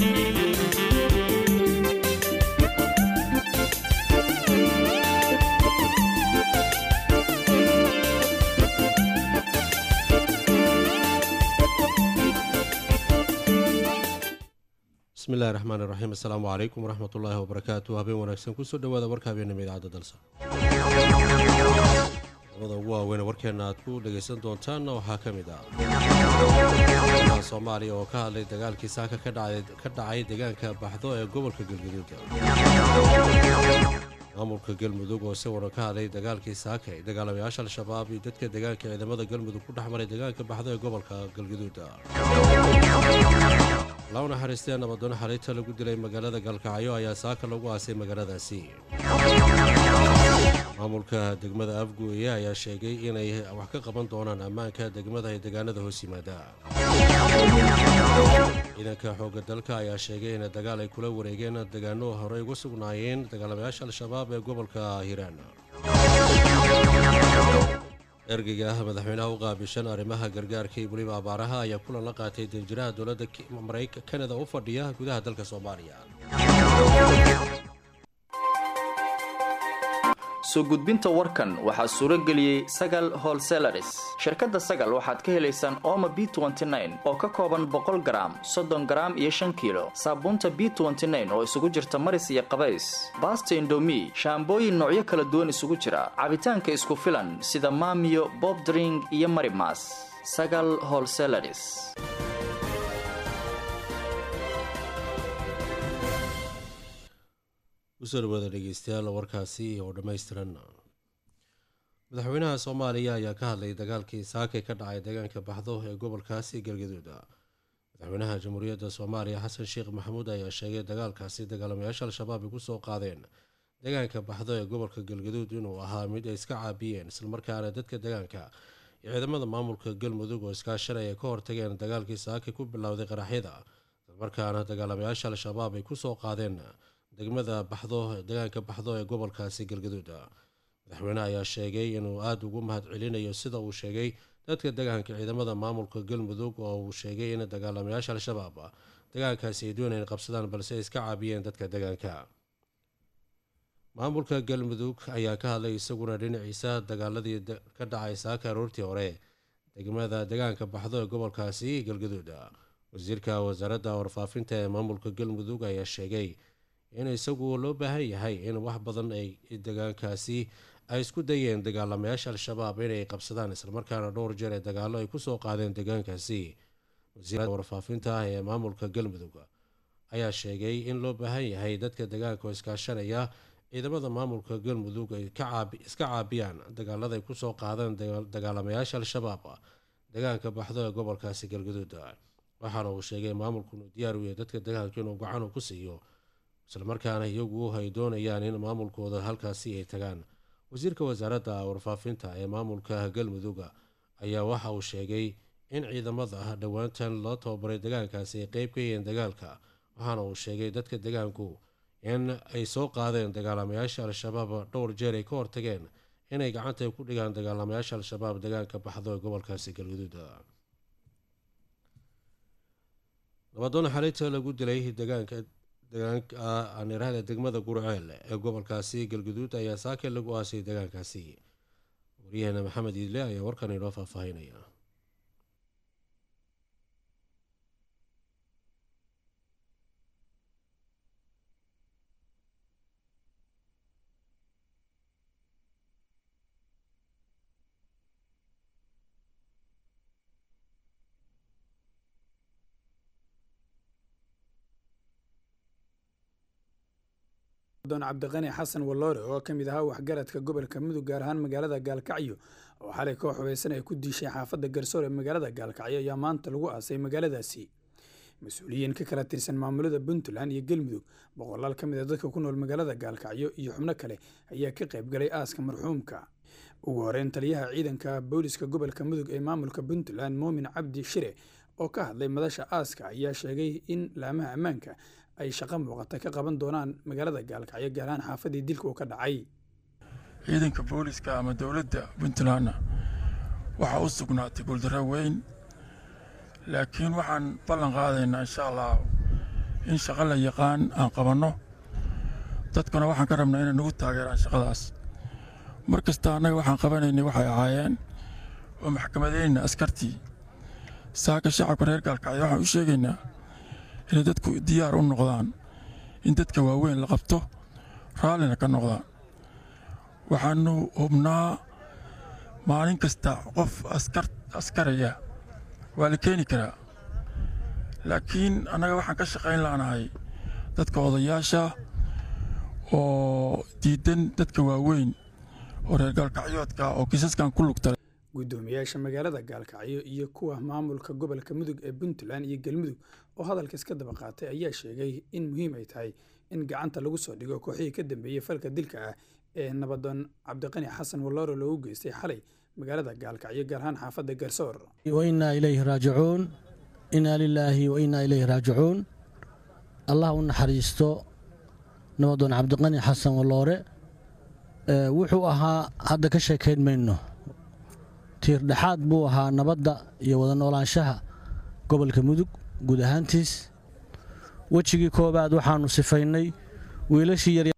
bismillahi raxmaan iraxiim assalaamu calaykum waraxmat ullaahi wabarakaatu habeen wanaagsan kusoo dhawaada warka habeenima idaacadda dalsa labada ugu waaweyn warkeenna aad ku dhegaysan doontaanna waxaa ka mid ah soomaaliya oo ka hadlay dagaalkii saaka ka dhacay deegaanka baxdo ee gobolka galgaduud maamulka galmudug oo si waran ka hadlay dagaalkii saaka ee dagaalamayaasha al-shabaab iyo dadka deegaanka ciidamada galmudug ku dhex maray deegaanka baxdo ee gobolka galgaduud law naxariistee nabadoon xaliita lagu dilay magaalada galkacyo ayaa saaka lagu aasay magaaladaasi maamulka degmada afgueye ayaa sheegay inay wax ka qaban doonaan ammaanka degmada ee deegaanada hoos yimaada ciidanka xoogga dalka ayaa sheegay in dagaal ay kula wareegeen deegaano horey uga sugnaayeen dagaalamayaasha al-shabaab ee gobolka hiiraan ergeyga ah madaxweynaha u qaabishan arrimaha gargaarka iyo weliba abaaraha ayaa kulan la qaatay danjiraha dowladda marayka kanada u fadhiya gudaha dalka soomaaliya soo gudbinta warkan waxaa suuro geliyey sagal holselaris shirkadda sagal waxaad ka helaysaan ooma b oo ka kooban boqol garaam soddon garaam iyo shan kiilo saabuunta b oo isugu jirta maris iyo qabays baasta indomi shaambooyin noocyo kala duwan isugu jira cabitaanka isku filan sida maamiyo bobdring iyo marimas sagal holselaris kusoo dhawaada dhegeystayaal warkaasi oo dhammaystiran madaxweynaha soomaaliya ayaa ka hadlay dagaalkii saakay ka dhacay deegaanka baxdo ee gobolkaasi galgaduud madaxweynaha jamhuuriyadda soomaaliya xasan sheekh maxamuud ayaa sheegay dagaalkaasi dagaalamayaasha al-shabaab ay kusoo qaadeen deegaanka baxdo ee gobolka galgaduud inuu ahaa mid ay iska caabiyeen islamarkaana dadka deegaanka iyo ciidamada maamulka galmudug oo iskaashanaya ka hortageen dagaalkii saakay ku bilowday qaraxyada islamarkaana dagaalamayaasha al-shabaab ay kusoo qaadeen degmada baxdo deegaanka baxdo ee gobolkaasi galgaduud madaxweyne ayaa sheegay inuu aada ugu mahad celinayo sida uu sheegay dadka deegaanka ciidamada maamulka galmudug oo uu sheegay in dagaalamayaasha al-shabaab deegaankaasi ay doonayeen qabsadaan balse ay iska caabiyeen dadka deegaanka maamulka galmudug ayaa ka hadlay isaguna dhinaciisa dagaaladii ka dhacay saaka aroortii hore degmada deegaanka baxdo ee gobolkaasi galgaduud wasiirka wasaaradda warfaafinta ee maamulka galmudug ayaa sheegay in isagu loo baahan yahay in wax badan ay deegaankaasi ay isku dayeen dagaalamayaasha al-shabaab inay qabsadaan islamarkaana dhowr jeer ee dagaallo ay kusoo qaadeen deegaankaasi wasiirada warfaafinta ee maamulka galmudug ayaa sheegay in loo baahan yahay dadka deegaanka oo iskaashanaya ciidamada maamulka galmudug ay iska caabiyaan dagaalada ay kusoo qaadeen dagaalamayaasha al-shabaab deegaanka baxdo ee gobolkaasi galgaduud waxaana uu sheegay maamulku inuu diyaar u yahay dadka deegaanka inuu gacan ku siiyo islamarkaana iyagu ay doonayaan in maamulkooda halkaasi ay tagaan wasiirka wasaaradda warfaafinta ee maamulka galmudug ayaa waxa uu sheegay in ciidamada dhowaantan loo tababaray deegaankaasi ay qeyb ka yihiin dagaalka waxaana uu sheegay dadka deegaanku in ay soo qaadeen dagaalamayaasha al-shabaab dhowr jeer ay ka hortageen inay gacanta ku dhigaan dagaalamayaasha al-shabaab deegaanka baxdo ee gobolkaasi galguduud nabadoon xaliita lagu dilay deegaanka deegaanka degmada gurceel ee gobolkaasi galguduud ayaa saake lagu aasay deegaankaasi waryaheena maxamed iidle ayaa warkan inoo faahfaahinaya don cabdiqani xasan walloore oo ka mid ahaa waxgaradka gobolka mudug gaar ahaan magaalada gaalkacyo oo xalay koox hubeysan ay ku diishay xaafadda garsoor ee magaalada gaalkacyo ayaa maanta lagu aasay magaaladaasi mas-uuliyiin ka kala tirsan maamulada puntland iyo galmudug boqolaal ka mid a dadka ku nool magaalada gaalkacyo iyo xubno kale ayaa ka qayb galay aaska marxuumka ugu horeyn taliyaha ciidanka booliska gobolka mudug ee maamulka puntland muumin cabdi shire oo ka hadlay madasha aaska ayaa sheegay in laamaha ammaanka ay shaqo muuqata ka qaban doonaan magaalada gaalkacyo gaar ahaan xaafadii dilka uu ka dhacay ciidanka booliska ama dowladda puntlandna waxaa u sugnaatay guuldarro weyn laakiin waxaan ballan qaadaynaa insha allah in shaqo la yaqaan aan qabanno dadkuna waxaan ka rabnaa inay nagu taageeraan shaqadaas mar kasta annaga waxaan qabanaynay waxay ahaayeen oo maxkamadayna askartii saaka shacabka reer gaalkacyo waxaan u sheegaynaa inay dadku diyaar u noqdaan in dadka waaweyn la qabto raallina ka noqdaan waxaannu hubnaa maalin kasta qof askaraya waa la keeni karaa laakiin annaga waxaan ka shaqayn la'nahay dadka odayaasha oo diidan dadka waaweyn oo reer gaalkacyoodka oo kiisaskan ku lugta guddoomiyaasha magaalada gaalkacyo iyo kuwa maamulka gobolka mudug ee puntland iyo galmudug oo hadalka iska daba qaatay ayaa sheegay in muhiim ay tahay in gacanta lagu soo dhigo kooxihii ka dambeeyey falka dilka ah ee nabadoon cabdiqani xasan walloore loogu geystay xalay magaalada gaalkacyo gaar ahaan xaafadda garsoor wainaa ilayhi raajicuun inaa lilaahi wa innaa ilayhi raajicuun allah u naxariisto nabadoon cabdiqani xasan walloore wuxuu ahaa hadda ka sheekayn mayno tiir dhexaad buu ahaa nabadda iyo wada noolaanshaha gobolka mudug guud ahaantiis wejigii koowaad waxaannu sifaynay wiilashii yar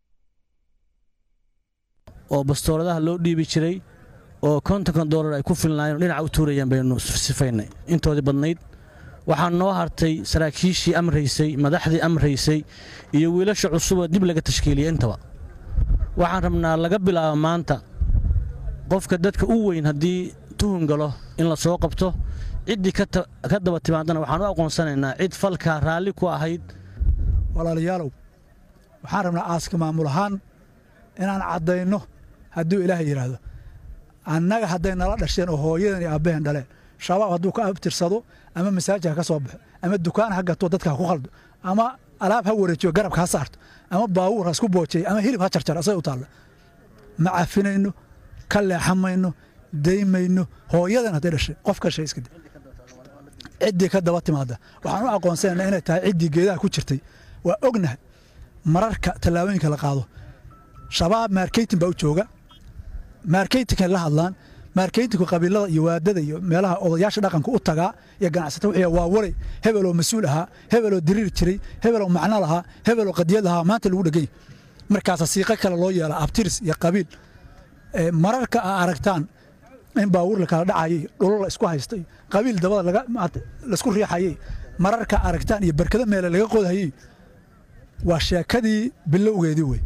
oo bastooradaha loo dhiibi jiray oo kontonkan doolar ay ku filnaayeen dhinaca u tuurayeen baynu sifaynay intoodii badnayd waxaa noo hartay saraakiishii amraysay madaxdii amraysay iyo wiilasha cusuboo dib laga tashkiiliyey intaba waxaan rabnaa laga bilaabo maanta qofka dadka u weyn haddii tuhun galo in la soo qabto ciddii ka daba timaadana waxaan u aqoonsanaynaa cid falkaa raalli ku ahayd walaalayaalow waxaan rabnaa aaska maamul ahaan inaan caddayno hadduu ilaahay yidhaahdo annaga hadday nala dhasheen oo hooyadan iyo aabbaheen dhaleen shabaab hadduu ka abtirsado ama masaajid ha ka soo baxo ama dukaan ha gato dadka ha ku khaldo ama alaab ha wareejiyo garabka ha saarto ama baawuur ha isku boojeeyo ama hilib ha jarjar asay u taalla ma cafinayno ka leexamayno daymayno hooyadan hadday dhashay qof ka shay iska da ciddii ka daba timaada waxaan u aqoonsanayna inay tahay ciddii geedaha ku jirtay waa ognahay mararka tallaabooyinka la qaado shabaab marketing baa u jooga marketingkay la hadlaan marketingku qabiilada iyo waadada iyo meelaha odayaasha dhaqanka u tagaa iyo ganacsata wixii waa waray hebeloo mas-uul ahaa hebeloo diriiri jiray hebeloo macno lahaa hebeloo qadiyad lahaa maanta lagu dhegay markaasa siiqo kale loo yeela abtiris iyo qabiil mararka aa aragtaan in baawuur la kala dhacayay dhulol la isku haystay qabiil dabada laisku riixayay mararka aragtaan iyo barkado meele laga qodhayay waa sheekadii bilowgeedii wey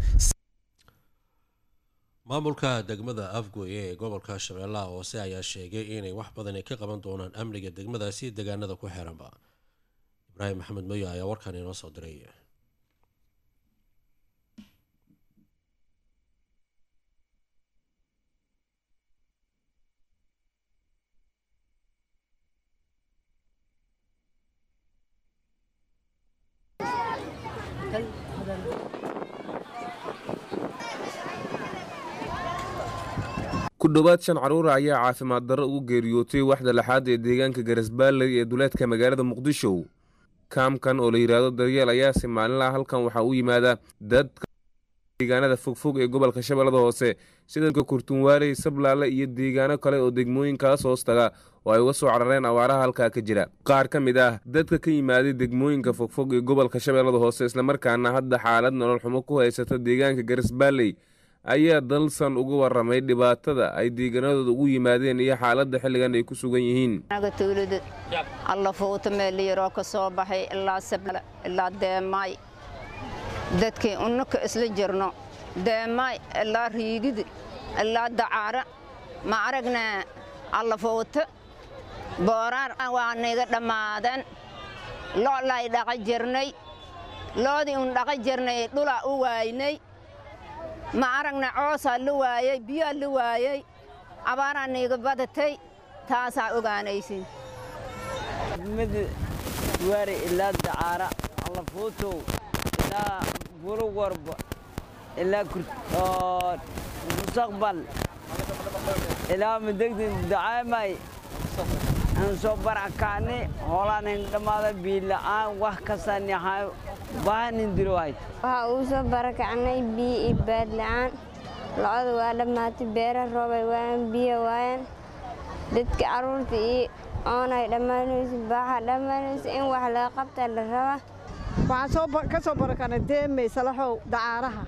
maamulka degmada afgoye ee gobolka shabeellaha hoose ayaa sheegay inay wax badan ay ka qaban doonaan amniga degmadaasi deegaanada ku xeeranba ibraahim maxamed moyo ayaa warkan inoo soo diray ku dhowaad shan carruura ayaa caafimaad darro ugu geeriyootay waxda laxaad ee deegaanka garasbaalley ee duleedka magaalada muqdisho kaamkan oo la yidhaahdo daryeel ayaase maalinlaha halkan waxaa u yimaada dadka deegaanada fogfog ee gobolka shabeellada hoose sida kurtunwaaley sablaale iyo deegaano kale oo degmooyinkaas hoos taga oo ay uga soo carareen awaaraha halkaa ka jira qaar ka mid ah dadka ka yimaaday degmooyinka fogfog ee gobolka shabeellada hoose islamarkaana hadda xaalad nolol xumo ku haysata deegaanka garasbaalley ayaa dalsan uga waramay dhibaatada ay deegaanadooda ugu yimaadeen iyo xaaladda xilligan ay ku sugan yihiin anaga tuulada alla fuuta meel yaroo ka soo baxay ilaa sabla ilaa deemaay dadkii unnaka isla jirno deemaay ilaa riigidi ilaa dacaara ma aragnaa alla fuuta booraan waa niga dhammaadeen lo'lay dhaqa jirnay loodii un dhaqa jirnay dhulaa u waaynay ma aragna coosaa la waayey biyaa la waayey abaaraa niiga badatay taasaa ogaanaysin mid waari ilaa dacaara allafuutow ilaa buruwarba ilaa mustaqbal ilaa madegdi dacaamay aan soo barakacni hoolaanin dhammaada biila'aan wax kastaan yahay baahanin dirowayd waxaa uu soo barakacnay biyo iyo baadla'aan locada waa dhammaatay beera roobay waayaan biyo waayaan dadka carruurta iyo oonay dhammaanayso baaxa dhammaanayso in wax laga qabtaa la rabaa waxaan ka soo barakanay deemey salaxow dacaaraha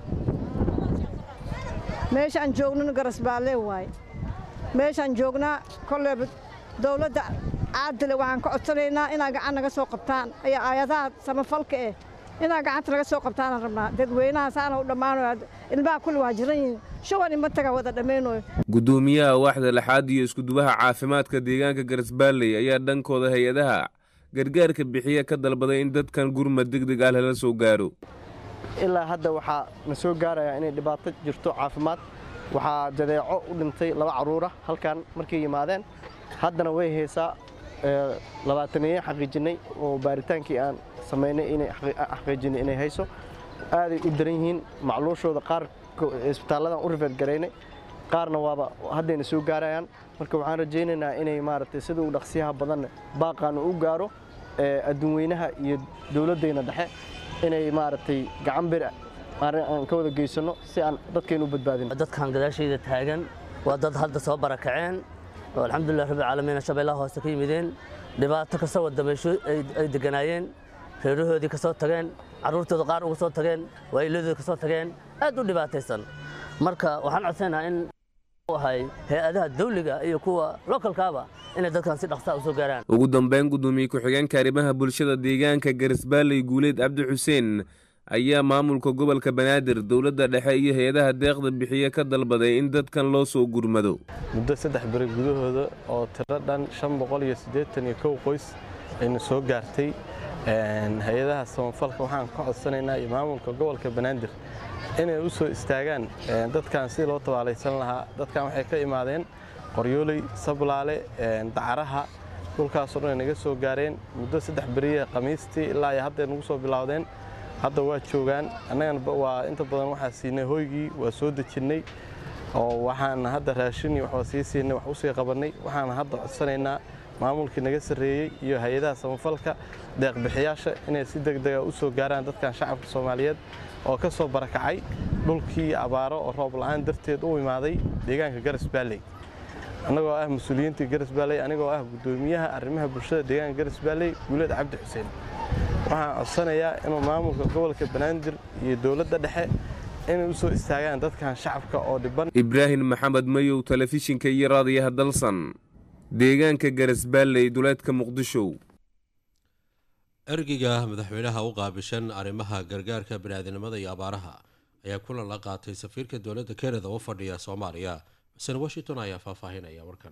meeshaan joognana garasbaalee waaye meeshaan joognaa kolleeba dawladda caadile waxaan ka codsanaynaa inaa gacan naga soo qabtaan ayaa aayadaha samafalka eh inaa gacanta naga soo qabtaanaan rabnaa dadweynaha saana u dhammaanayo ilmaha kulli waa jiran yihiin shuban ima taga wada dhammaynayo guddoomiyaha waaxda lixaad iyo iskudubaha caafimaadka deegaanka garasbaalley ayaa dhankooda hay-adaha gargaarka bixiya ka dalbaday in dadkan gurmad degdeg ah lala soo gaaro ilaa hadda waxaa na soo gaarayaa inay dhibaato jirto caafimaad waxaa jadeeco u dhintay laba carruura halkan markay yimaadeen haddana way haysaa labaataneeye xaqiijinnay oo baaritaankii aan samaynay inay xaqiijinay inay hayso aaday u daran yihiin macluushooda qaar isbitaalladan u rifeed garaynay qaarna waaba haddayna soo gaarayaan marka waxaan rajaynaynaa inay maaragtay sida uu dhaqsiyaha badanna baaqaana u gaaro adduunweynaha iyo dowladdayna dhexe inay maaragtay gacan bir aan ka wada geysanno si aan dadkaynu u badbaadin dadkan gadaashayda taagan waa dad hadda soo barakaceen oo alxamdulilah rabbi caalamiina shabeellaha hoose ka yimideen dhibaato kasoo wadameysho ay deganaayeen reerahoodii ka soo tageen carruurtooda qaar uga soo tageen waayiladooda ka soo tageen aad u dhibaataysan marka waxaan codsanaynaa in ahay hay-adaha dawliga iyo kuwa lokalkaaba inay dadkan si dhaqsaa u soo gaaraan ugu dambeyn guddoomiye ku-xigeenka arrimaha bulshada deegaanka garisbaalley guuleed cabdi xuseen ayaa maamulka gobolka banaadir dowladda dhexe iyo hay-adaha deeqda bixiye ka dalbaday in dadkan loo soo gurmado muddo saddex beri gudahooda oo tiro dhan shan boqol iyo siddeetan iyo kow qoys ayna soo gaartay hay-adaha samafalka waxaan ka codsanaynaa iyo maamulka gobolka banaadir inay u soo istaagaan dadkan si loo tabaalaysan lahaa dadkan waxay ka imaadeen qoryooley sablaale dacaraha dhulkaasoo dhan ay naga soo gaareen muddo saddex beriya khamiistii ilaa ay hadday nagu soo bilowdeen hadda waa joogaan annagana waa inta badan waxaa siinay hoygii waa soo dejinnay oo waxaan hadda raashin iyo waxbaa sii siinay wax u sii qabannay waxaan hadda codsanaynaa maamulkii naga sarreeyey iyo hay-adaha samafalka deeqbixiyaasha inay si degdega u soo gaaraan dadkan shacabka soomaaliyeed oo ka soo barakacay dhulkii abaaro oo roob la'aan darteed u imaaday deegaanka garas baalley annagoo ah mas-uuliyiintii garas baalley anigoo ah guddoomiyaha arrimaha bulshada deegaanka garas baalley guuleed cabdi xuseen waxaan codsanayaa inuu maamulka gobolka banaadir iyo dowladda dhexe inay u soo istaagaan dadkan shacabka oo dhiban ibraahim maxamed mayow telefishinka iyo raadiyaha dalsan deegaanka garasbaalley duleedka muqdisho ergeyga madaxweynaha u qaabishan arrimaha gargaarka biniaadinimada iyo abaaraha ayaa kulan la qaatay safiirka dowladda kanada u fadhiya soomaaliya xuseen washington ayaa faahfaahinaya warkan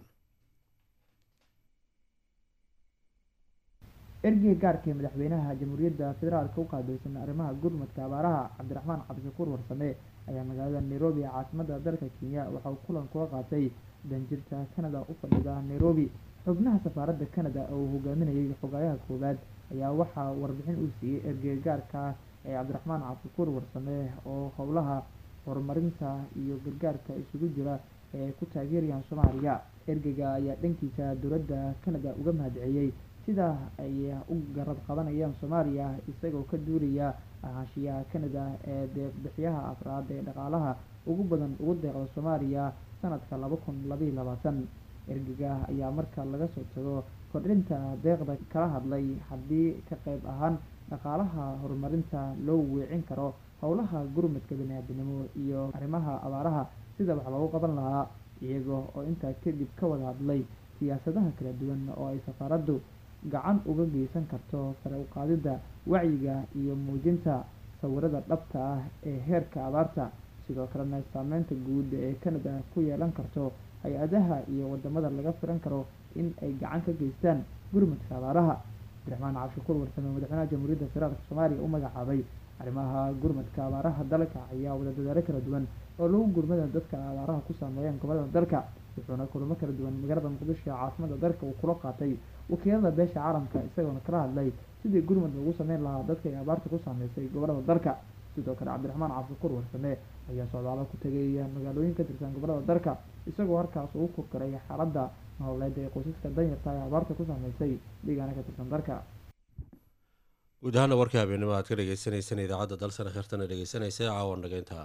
ergeyga gaarka ee madaxweynaha jamhuuriyadda federaalka u qaabilsan arrimaha gurmadka abaaraha cabdiraxmaan cabdishakuur warsame ayaa magaalada nairobi ee caasimada dalka kenya waxa uu kulan kula qaatay danjirta kanada u fadhida nairobi xubnaha safaaradda kanada oo uu hogaaminayay xogaayaha koowaad ayaa waxaa warbixin uu siiyey ergeyga gaarka ee cabdiraxmaan cabdishakuur warsame oo howlaha horumarinta iyo gargaarka isugu jira ee ay ku taageerayaan soomaaliya ergeyga ayaa dhankiisa dowladda kanada uga mahadceliyey sida ay u garab qabanayaan soomaaliya isagoo ka duulaya ahaanshiyaha kanada ee deeqbixiyaha afraad ee dhaqaalaha ugu badan ugu deeqda soomaaliya sanadka laba kun labaiyo labaatan ergeyga ayaa marka laga soo tago kordhinta deeqda kala hadlay haddii ka qayb ahaan dhaqaalaha horumarinta loo weecin karo howlaha gurmadka baniaadinimo iyo arrimaha abaaraha sida wax loogu qaban lahaa iyaga oo intaa kadib ka wada hadlay siyaasadaha kala duwan oo ay safaaraddu gacan uga geysan karto sare u qaadidda wacyiga iyo muujinta sawirada dhabta ah ee heerka abaarta sidoo kalena saameynta guud ee kanada ku yeelan karto hay-adaha iyo wadamada laga filan karo in ay gacan ka geystaan gurmadka abaaraha cabdiraxmaan cabdishakuur warsame madaxweynaha jamhuuriyadda federaalka soomaaliya u magacaabay arrimaha gurmadka abaaraha dalka ayaa wada dadaalo kala duwan oo lagu gurmada dadka abaaraha ku saameeyeen gobolada dalka wuxuuna kulamo kala duwan magaalada muqdisho ee caasimada dalka uu kula qaatay wakiilada beesha caalamka isagoona kala hadlay sidii gurmad loogu sameyn lahaa dadka ay abaarta ku saameysay gobolada dalka sidoo kale cabdiraxmaan cabdishakuur warsame ayaa socdaalo ku tegay magaalooyin ka tirsan gobolada dalka isagoo halkaas ugu kurgaray xaaladda nololeed ee qoysaska danyarta ee abaarta ku saameysay deegaana ka tirsan dalka guud ahaana warka habeenimo aad ka dhegeysaneysaan idaacadda dalsana kheertana dhegeysanaysa caawan dhageynta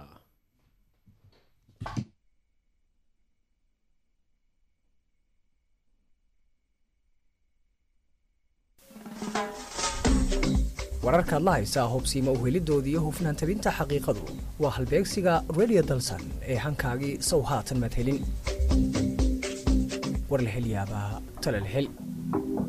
wararkaad la haysaa hubsiimo uhelidoodii iyo hufnaan tabinta xaqiiqadu waa halbeegsiga radio dalsan ee hankaagii sow haatan maad helin war la hel yaabaa tale la hel